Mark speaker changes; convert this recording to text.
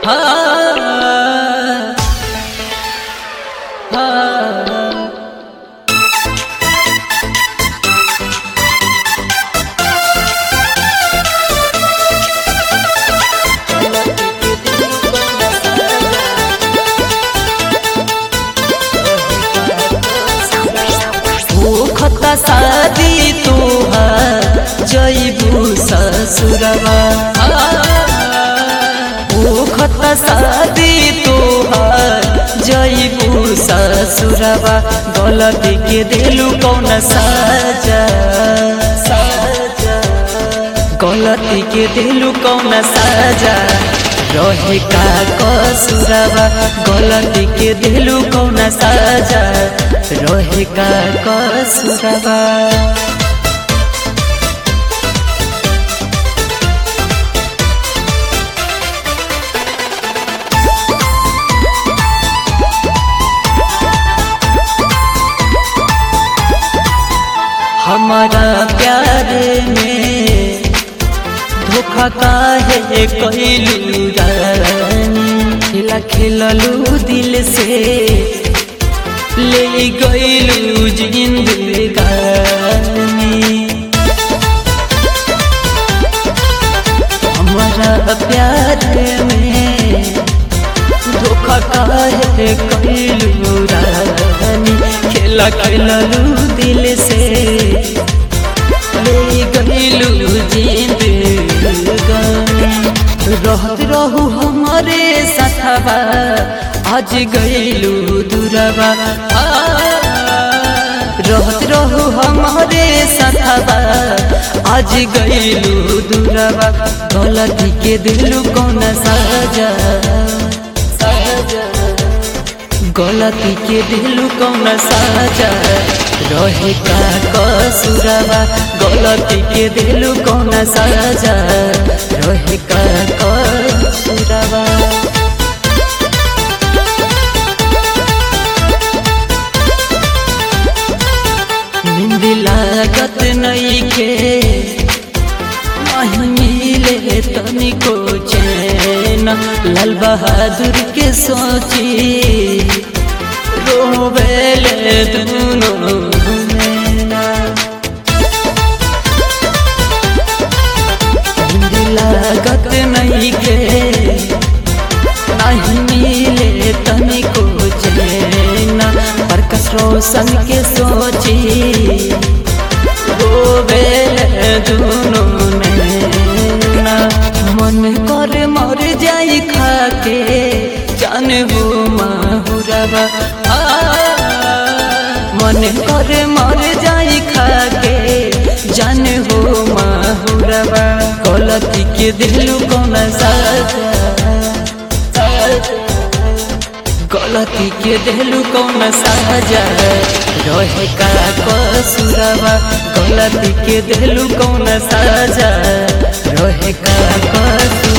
Speaker 1: हाँ हाँ खता शादी तोहार जैबू ससुरवा ओ खता शादी तोहार जैबू ससुरवा गलती के दिलू कौन साजा साजा गलती के दिलू कौन साजा रहे का कसुरवा गलती के दिलू कौन साजा रहे का कसुरवा हमारा प्यार में धोखा काहे कैलू रानी खेला खेललू दिल से ले गईलू जिंदगानी हमारा प्यार में धोखा काहे कैलू रानी खेला खेललू दिल से ले गईलू जिंदगानी रहत रहू हमारे साथवा आज गईलू दूरवा रहत रहू हमारे साथवा आज गईलू दूरवा गलती के दिलू कौन साजा साजा गलती के दिलू कौन साजा रहे का कसुरवा गलती के दिलू कौन साजा रहे का कसुरवा नींद लागत नहीं के नहीं मिले तनिको चैन लाल बहादुर के सोची रोवेले दोनों नैना नींद लागत नहीं के नहीं मिले तनिको चैना प्रकाश रोशन के सोची रोवेले दोनों नैना मन कर मर जाई खाके जान हो माहुरवा मन कर मर जाई खाके जान हो माहुरवा गलती के दिलू कौन साजा गलती के दिलू कौन साजा रहे का कसुरवा गलती के दिलू कौन साजा रहे का कसुरवा